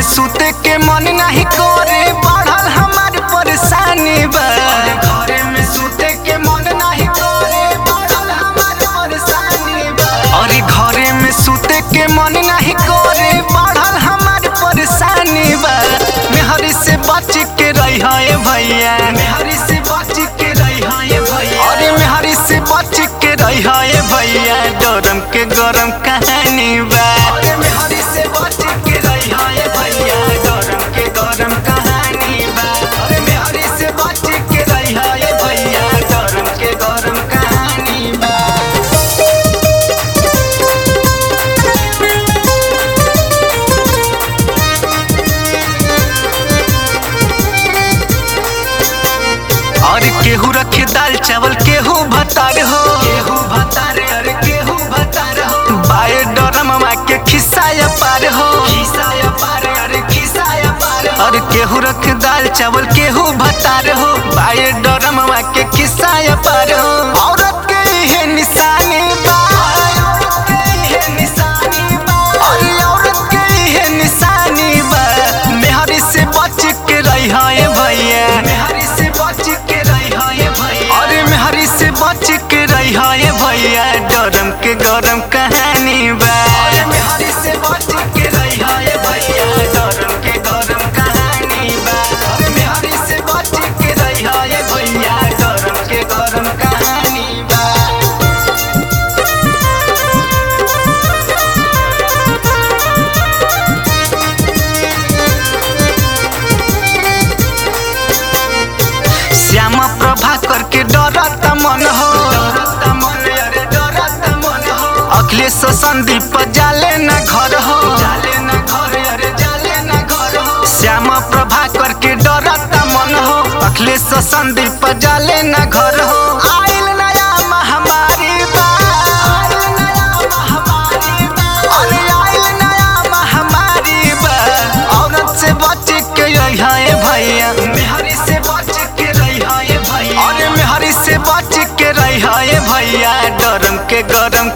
सुते के मन नहीं करे बढ़ल हमार परेशानी बा घरे में सुते के मन नहीं करे बढ़ल हमार परेशानी बा अरे घरे में सुते के मन नहीं करे बढ़ल हमार परेशानी बा मेहरी से बच के रही है भैया मेहरी से बच के रही है भैया अरे मेहरी से बच के रही है भैया डरम के गरम कहानी बा अरे मेहरी से बच के रही है भैया डरम के गरम कहानी बा अरे मेहरी से बच के रही है भैया डरम के गरम कहानी बा और केहू रखे दाल चावल केहू भतार हो केहू भतार अरे केहू भतार हो बाए डरम मा के खिसाया पार हो खिसाया पार अरे खिसाया पार और केहू रखे दाल चावल केहू भतार हो बाए डरम मा के खिसाया पार हो औरत के ये निशानी बा औरत के ये निशानी बा अरे औरत के ये निशानी बा मेहरी से बच के रही है भैया मेहरी से बच के रही है भैया अरे मेहरी से बच के रही है भैया डरम के गरम कहानी बा अरे मेहरी से बच के रही है भैया डरम के गरम कहानी बा अरे मेहरी से बच के रही है भैया डरम के गरम कहानी बा श्यामा प्रभा करके डरता मन हो अखिलेश संदीप जाले न घर हो श्यामा प्रभा करके डरता मन हो अखिलेश संदीप जाले न घर हो आइल नया महामारी बा आइल नया महामारी बा अरे आइल नया महामारी बा औरत से बच के रही है भैया मेहरी से बच के रही है भैया अरे मेहरी से बच के रही है भैया डरम के गरम